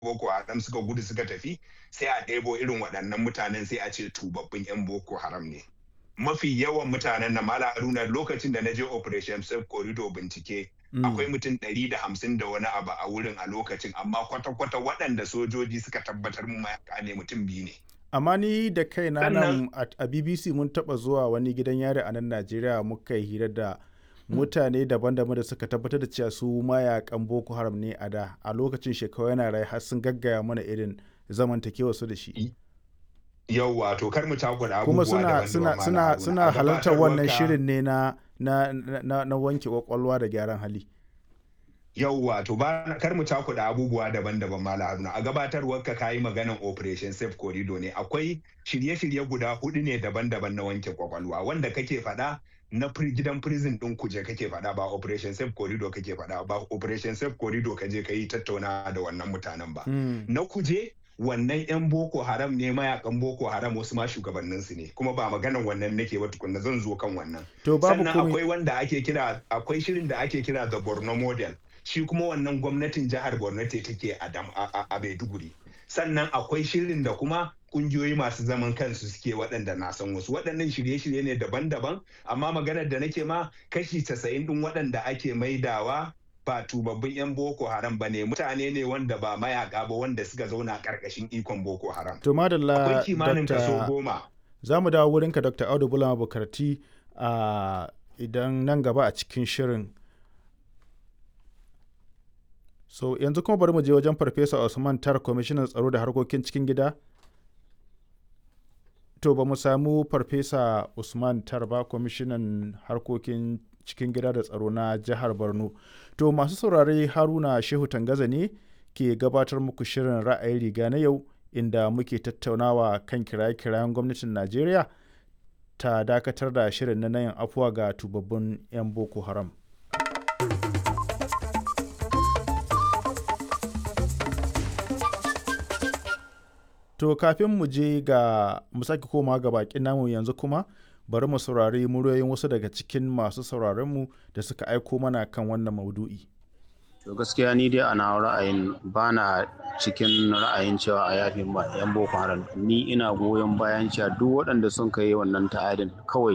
boko haram suka gudu suka tafi sai a ɗebo irin waɗannan mutanen sai a ce tubabbin 'yan boko haram ne mafi yawan mutanen na mala haruna lokacin da na je operation safe corridor bincike akwai mutum ɗari da hamsin da wani abu a wurin a lokacin amma kwata-kwata waɗanda sojoji suka tabbatar mu mayaka ne mutum biyu ne amma ni da kaina nan a bbc mun taɓa zuwa wani gidan yari a nan najeriya muka yi hira da mutane daban-daban da suka tabbatar da cewa su mayakan boko haram ne a da a lokacin shekaru yana rai har sun gaggaya mana irin zamantakewa su da shi yau wato kar mu cakuɗa kuma suna suna suna suna halartar wannan shirin ne na na na, na wanke kwakwalwa da gyaran hali yau wato ba kar mu cakuɗa abubuwa daban-daban mala haruna a gabatarwar ka kayi maganan operation safe corridor ne akwai shirye-shirye guda hudu ne daban-daban na wanke kwakwalwa wanda kake faɗa na gidan prison ɗin kuje kake faɗa ba operation safe corridor kake faɗa ba operation safe corridor kaje ka yi tattauna da wannan mutanen ba na kuje wannan 'yan boko haram ne mayakan boko haram wasu ma shugabannin su ne kuma ba maganan wannan nake ba tukunna zan zo kan wannan sannan akwai wanda ake kira akwai shirin da ake kira the borno model shi kuma wannan gwamnatin jihar borno ce take a maiduguri sannan akwai shirin da kuma kungiyoyi masu zaman kansu suke waɗanda na san wasu waɗannan shirye-shirye ne daban-daban amma maganar da nake ma kashi casa'in ɗin waɗanda ake maidawa ba tubabbin 'yan boko haram ba ne mutane ne wanda ba mayaka ba wanda suka zauna ƙarƙashin ikon boko haram to madalla akwai kimanin kaso goma za mu dawo wurinka dr audu bulama bukarti a idan nan gaba a cikin shirin so yanzu kuma bari mu je wajen farfesa usman tar kwamishinan tsaro da harkokin cikin gida to ba mu samu farfesa usman tar ba kwamishinan harkokin cikin gida da tsaro na jihar borno to masu saurare haruna shehu tangaza ne ke gabatar muku shirin ra'ayi riga na yau inda muke tattaunawa kan kiraye-kirayen gwamnatin najeriya ta dakatar da shirin na nayin afuwa ga tubabbin 'yan boko haram To kafin mu je ga mu sake koma ga bakin namu yanzu kuma bari mu saurari muryoyin wasu daga cikin masu sauraronmu da suka aiko mana kan wannan maudu'i. To gaskiya ni dai ana ra'ayin ba na cikin ra'ayin cewa a yafi yan boko haram ni ina goyon bayan cewa duk waɗanda sun kai wannan ta'adin kawai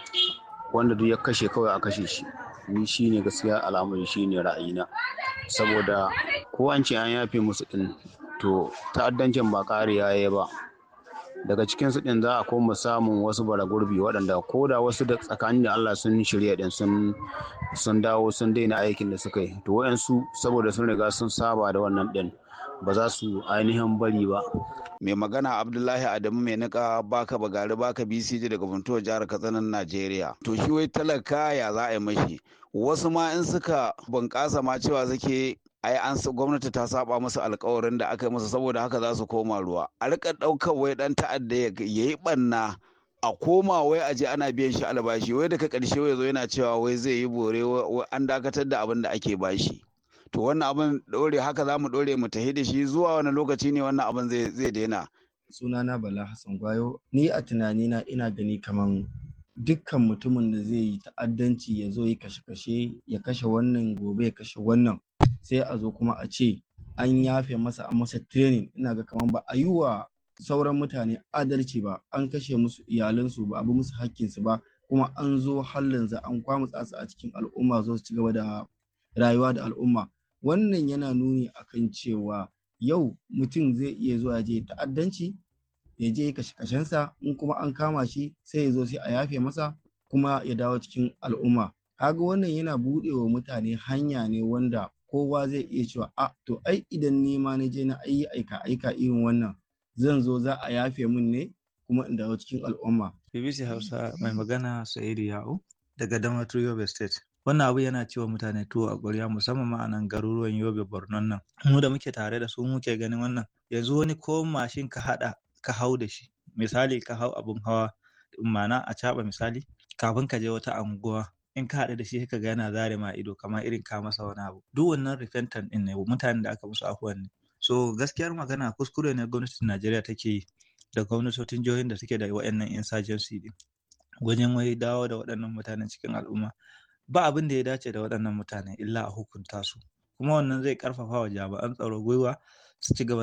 wanda duk ya kashe kawai a kashe shi ni shine gaskiya al'amari shine ra'ayina saboda ko an ce an yafe musu din to ta'addancin ba ƙariya ya ba daga cikin su din za a koma samun wasu bara gurbi waɗanda ko da wasu da tsakanin da Allah sun shirya din sun sun dawo sun daina aikin da suka yi to wayansu saboda sun riga sun saba da wannan din ba za su ainihin bari ba mai magana abdullahi adamu mai nika baka bagari baka bcj daga funtuwar jihar katsinan najeriya to shi wai talaka ya za a yi mashi wasu ma in suka bunƙasa ma cewa suke ai an gwamnati ta saba musu alkawarin da aka yi musu saboda haka za su koma ruwa a rika ɗaukar wai ɗan ta'adda ya yi ɓanna a koma wai aje ana biyan shi albashi wai daga ƙarshe wai zo yana cewa wai zai yi bore an dakatar da abin da ake bashi to wannan abin ɗore haka za mu ɗore mu tahi da shi zuwa wani lokaci ne wannan abin zai daina sunana bala hassan gwayo ni a tunanina ina gani kaman dukkan mutumin da zai yi ta'addanci ya zo ya kashe-kashe ya kashe wannan gobe ya kashe wannan sai a zo kuma a ce an yafe masa an masa training ina ga kaman ba a yi wa sauran mutane adalci ba an kashe musu iyalansu ba a bi musu hakkinsu ba kuma an zo hallin za an kwamutsa su a cikin al'umma zo su ci gaba da rayuwa da al'umma wannan yana nuni akan cewa yau mutum zai iya zuwa je ta'addanci ya je kashe kashensa in kuma an kama shi sai ya zo sai a yafe masa kuma ya dawo cikin al'umma kaga wannan yana buɗe wa mutane hanya ne wanda kowa zai iya cewa a to ai idan ni ma na je na ayi aika aika irin wannan zan zo za a yafe min ne kuma in dawo cikin al'umma BBC Hausa mai magana Sa'idu Ya'u daga Damaturu Yobe State wannan abu yana cewa mutane tuwo a ƙwarya musamman ma a nan garuruwan Yobe Borno nan mu da muke tare da su muke ganin wannan yanzu wani ko mashin ka haɗa ka hau da shi misali ka hau abun hawa ma'ana a caɓa misali kafin ka je wata anguwa in ka haɗu da shi ka ga yana zare ma ido kamar irin ka masa wani abu duk wannan repentant ɗin ne mutanen da aka musu afuwan ne so gaskiyar magana kuskure ne gwamnatin Najeriya take yi da gwamnatocin jihohin da suke da waɗannan insurgency ɗin wajen wai dawo da waɗannan mutanen cikin al'umma ba abin da ya dace da waɗannan mutane illa a hukunta su kuma wannan zai ƙarfafa wa jami'an tsaro gwiwa su ci gaba